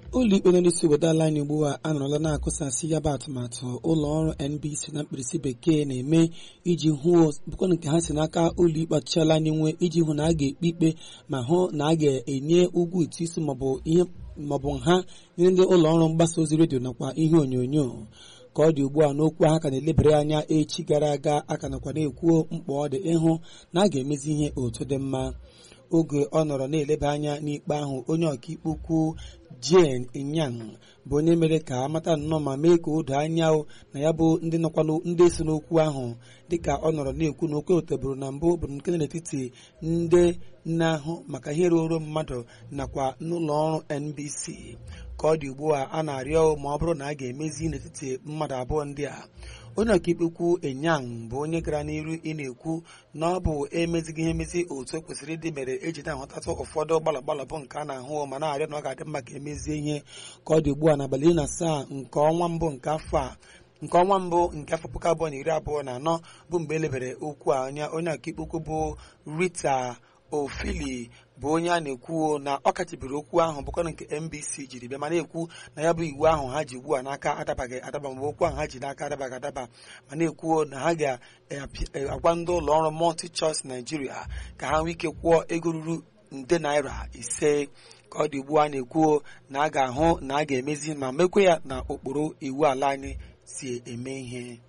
ụlọikpe nọ n'isi obodo ala anyị ugbu a anọrọla na-akụsasị ya bụ atụmatụ ụlọ ọrụ NBC na mkpirisi bekee na-eme iji hụ bụkwa nke ha si n'aka ụlọikpe ọchịchị ala anyị nwe iji hụ na a ga-ekpe ikpe ma hụ na a ga-enye ụgwọ ụtụ isi maọbụ ihe maọbụ nha nyere ndị ụlọ ọrụ mgbasa ozi redio nakwa ihe onyonyo ka ọ dị ugbu a n'okwu ahụ ka na-elebere anya echi gara aga aka nakwa na-ekwuo mkpa ọ dị ịhụ na a ga-emezi ihe otu dị mma oge ọ nọrọ na-eleba anya n'ikpe ahụ onye ọkaikpe ukwu Jane Inyang bụ onye mere ka amata nnọọ ma mee ka o doo anya na ya bụ ndị nọkwa ndị so n'okwu ahụ dịka ọ nọrọ na-ekwu na okwe otebụrụ na mbụ bụ nke n'etiti ndị na-ahụ maka ihe ruoro mmadụ nakwa n'ụlọ ọrụ NBC ka ọ dị ugbu a a na-arịọ ma ọ bụrụ na a ga-emezi n'etiti mmadụ abụọ ndị a onye ọkaikpe ukwu Enyang bụ onye gara n'iru ị na-ekwu na ọ bụ emezighị ihe emezi otu o kwesịrị ịdị mere eji na-ahụtatụ ụfọdụ gbalọ gbalọ bụ nke a na-ahụ ma na-arịọ na ọ ga-adị mma ka emezie ihe ka ọ dị ugbu a n'abalị iri na asaa nke ọnwa mbụ nke afọ a nke ọnwa mbụ nke afọ puku abụọ na iri abụọ na anọ bụ mgbe elebere okwu a anya onye ọkaikpe ukwu bụ Rita Ofili bụ onye a na-ekwu na ọ kachibiri okwu ahụ bụkwa nke NBC jiri bịa ma na-ekwu na ya bụ iwu ahụ ha ji ugbu a n'aka adabaghị adaba ma okwu ahụ ha ji n'aka adabaghị adaba ma na-ekwu na ha ga-agwa ndị ụlọ ọrụ Multi Choice Nigeria ka ha nwee ike kwụọ ego ruru nde naira ise ka ọ dị ugbu a na-ekwu na a ga-ahụ na a ga-emezi ma mekwa ya na ụkpụrụ iwu ala anyị si eme ihe